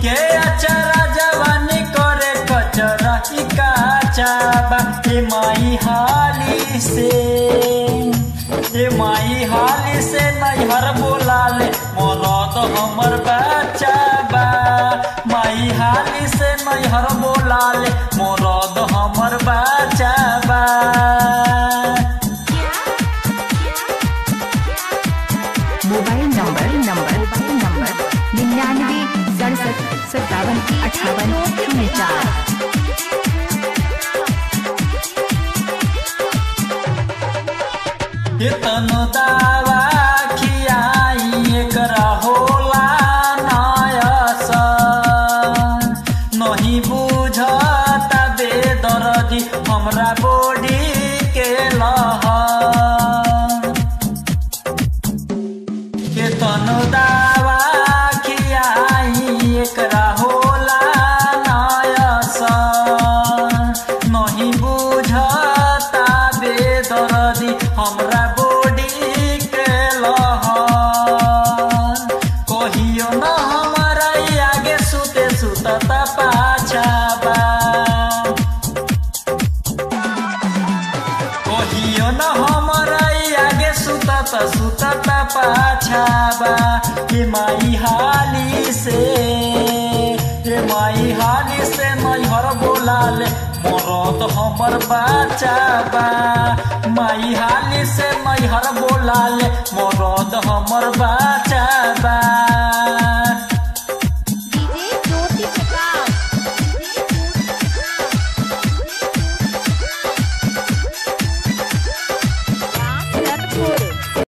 के अचरा जवानी करे कचरा ई काचाबा हे माई हाली से हे माई हाली से नैहर बोलाले मरद हमर बचाबा माई हाली से नैहर बोलाले मरद हमर बचाबा mobile number number mobile number निन्यानवे सड़सठ सत्तावन अठावन शून्य चार तनु दावा खियाई एकरा होला नायस नहीं बुझता बेदर्दी हमरा बॉडी के लहर के तनु दावा खियाई एकरा होला नायस नहीं बुझता बेदर्दी हमरा बॉडी के लहर कहियो न हमरा आगे सुते सुतता पाछाबा कहियो न हमरा आगे सुतत सुतत पाछाबा हे माई हाली से हे माई हाली से नैहर बोलाले मरद हमर बचाबा माई हाली से नैहर बोलाले मरद हमर बचा